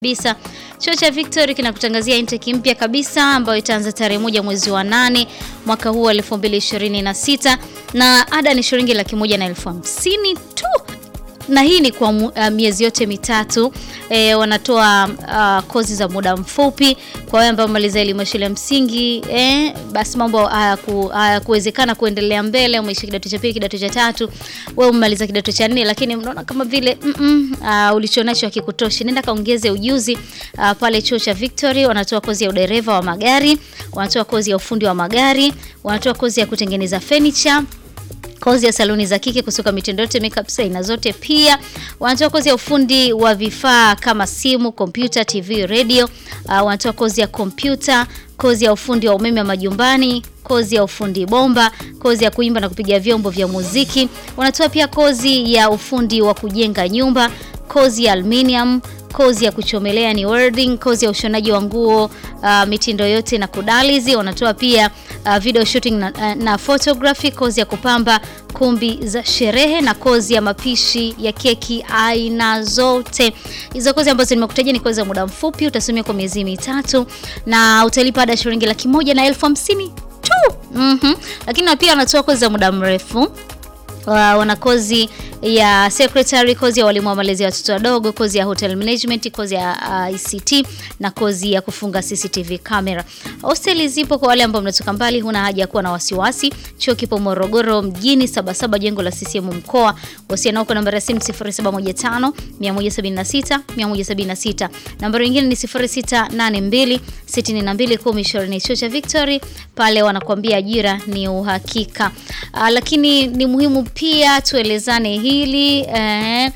kabisa. Chuo cha Victory kinakutangazia intake mpya kabisa ambayo itaanza tarehe moja mwezi wa nane mwaka huu wa 2026 na ada ni shilingi laki moja na elfu hamsini tu na hii ni kwa uh, miezi yote mitatu. E, wanatoa uh, kozi za muda mfupi kwa wale ambao wamaliza elimu ya shule ya msingi e, basi mambo hayakuwezekana kuendelea mbele, umeisha kidato cha pili, kidato cha tatu, wewe umemaliza kidato cha nne, lakini unaona kama vile mm -mm, uh, ulichonacho hakikutoshi, nenda kaongeze ujuzi uh, pale chuo cha Victory. Wanatoa kozi ya udereva wa magari, wanatoa kozi ya ufundi wa magari, wanatoa kozi ya kutengeneza furniture kozi ya saluni za kike kusuka mitindo yote, makeup aina zote. Pia wanatoa kozi ya ufundi wa vifaa kama simu, kompyuta, TV, radio. Uh, wanatoa kozi ya kompyuta, kozi ya ufundi wa umeme wa majumbani, kozi ya ufundi bomba, kozi ya kuimba na kupiga vyombo vya muziki. Wanatoa pia kozi ya ufundi wa kujenga nyumba, kozi ya aluminium kozi ya kuchomelea ni welding, kozi ya ushonaji wa nguo uh, mitindo yote na kudalizi. Wanatoa pia uh, video shooting na, uh, na photography, kozi ya kupamba kumbi za sherehe na kozi ya mapishi ya keki aina zote. Hizo kozi ambazo nimekutajia ni kozi za muda mfupi, utasomea kwa miezi mitatu na utalipa ada shilingi laki moja na elfu hamsini tu. mm -hmm. Lakini na pia wanatoa kozi za muda mrefu Uh, wana kozi ya secretary, kozi ya walimu wa malezi ya watoto wadogo, kozi ya hotel management, kozi ya uh, ICT na kozi ya kufunga CCTV camera. Hosteli zipo kwa wale ambao mnatoka mbali, huna haja ya kuwa na wasiwasi. Chuo kipo Morogoro mjini, Sabasaba, jengo la CCM mkoa. Wasiliana nao kwa namba ya simu 0715 176 176. Nambari nyingine ni 0682 62 1020. Chuo cha Victory pale wanakuambia ajira ni uhakika. Uh, lakini ni muhimu pia tuelezane hili eh,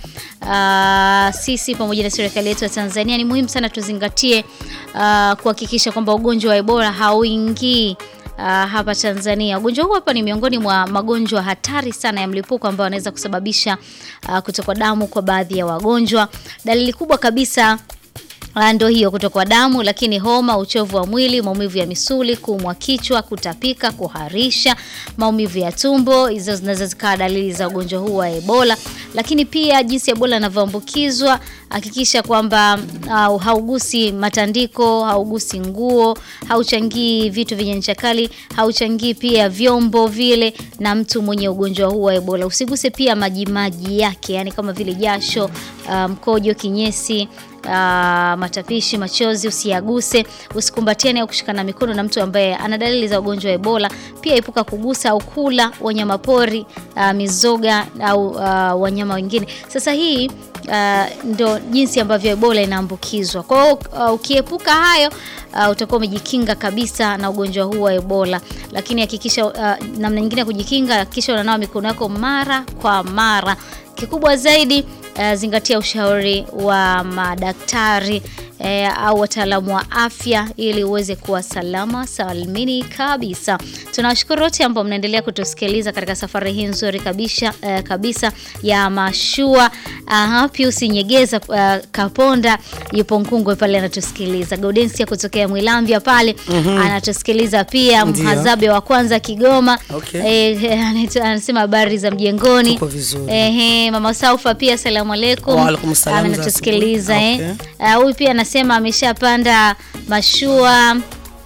uh, sisi pamoja na serikali yetu ya Tanzania ni muhimu sana tuzingatie uh, kuhakikisha kwamba ugonjwa wa Ebola hauingii Uh, hapa Tanzania. Ugonjwa huu hapa ni miongoni mwa magonjwa hatari sana ya mlipuko ambao wanaweza kusababisha uh, kutokwa damu kwa baadhi ya wagonjwa. Dalili kubwa kabisa ndio hiyo kutokwa damu, lakini homa, uchovu wa mwili, maumivu ya misuli, kuumwa kichwa, kutapika, kuharisha, maumivu ya tumbo, hizo zinaweza zikawa dalili za ugonjwa huu wa Ebola. Lakini pia jinsi Ebola inavyoambukizwa, hakikisha kwamba uh, haugusi matandiko, haugusi nguo, hauchangii vitu vyenye ncha kali, hauchangii pia vyombo vile na mtu mwenye ugonjwa huu wa Ebola. Usiguse pia majimaji yake, yani kama vile jasho, uh, mkojo, kinyesi Uh, matapishi, machozi usiyaguse. Usikumbatiane au kushikana mikono na mtu ambaye ana dalili za ugonjwa wa Ebola. Pia epuka kugusa au kula wanyama pori, uh, mizoga au uh, wanyama wengine. Sasa hii uh, ndo jinsi ambavyo Ebola inaambukizwa. Kwa hiyo uh, ukiepuka hayo uh, utakuwa umejikinga kabisa na ugonjwa huu wa Ebola. Lakini hakikisha uh, namna nyingine ya kujikinga, hakikisha unanawa mikono yako mara kwa mara. Kikubwa zaidi Uh, zingatia ushauri wa madaktari uh, au wataalamu wa afya ili uweze kuwa salama salimini kabisa. Tunawashukuru wote ambao mnaendelea kutusikiliza katika safari hii nzuri kabisa, uh, kabisa ya mashua. Uh, Pius Nyegeza uh, Kaponda yupo Nkungwe pale anatusikiliza. Gaudensia kutokea Mwilambya pale mm -hmm. anatusikiliza pia. Mhazabe wa kwanza Kigoma Okay. eh, anasema habari za mjengoni. Tupo vizuri. Ehe, mama Saufa pia asalamu alaykum. Wa alaikum salam za Anatusikiliza asubuhi. eh. Okay. Ah, Huyu pia anasema ameshapanda mashua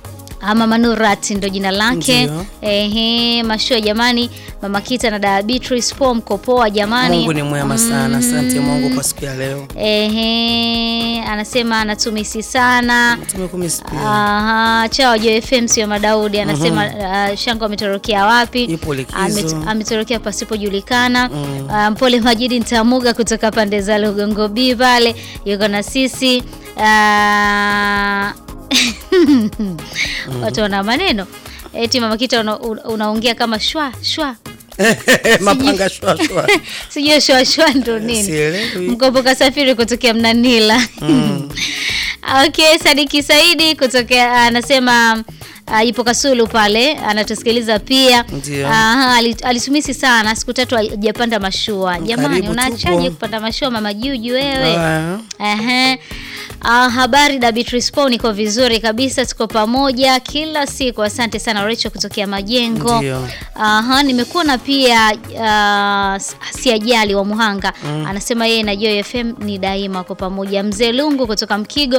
ama Manurat ndo jina lake. Ndio. Ehe, mashua jamani, mama Kita na dada Beatrice po mko poa jamani. Mungu ni mwema sana. Asante Mungu kwa siku ya leo. Ehe, anasema anatumisi sana. Tumekumisi pia. Aha, chao Jo FM sio Madaudi anasema uh, Shango ametorokea wapi? Yupo likizo. Amet- Ametorokea pasipojulikana. Mm. Uh, Mpole Majidi Ntamuga kutoka pande za Lugongo B pale yuko na sisi. Uh, watu wana maneno eti mama Kita una- una- unaongea kama shwa shwa, Mapanga shwa shwa. sijui shwa shwa ndo nini? Sielewi. Mkopo kasafiri kutokea Mnanila. Okay, Sadiki Saidi kutokea anasema uh, yupo Kasulu pale anatusikiliza pia. Ndio. Aha, ali- alitumisi sana siku tatu hajapanda mashua. Jamani, Karibu, unaachaje tupo. kupanda mashua mama Juju wewe? Ah, Ehe. Ah, habari da Beatrice Paul, niko vizuri kabisa, tuko pamoja kila siku. Asante sana Rachel kutokea Majengo. Ndio. Aha, nimekuona pia uh, Siajali wa Muhanga anasema yeye na Joy FM ni daima kwa pamoja. Mzee Lungu kutoka Mkigo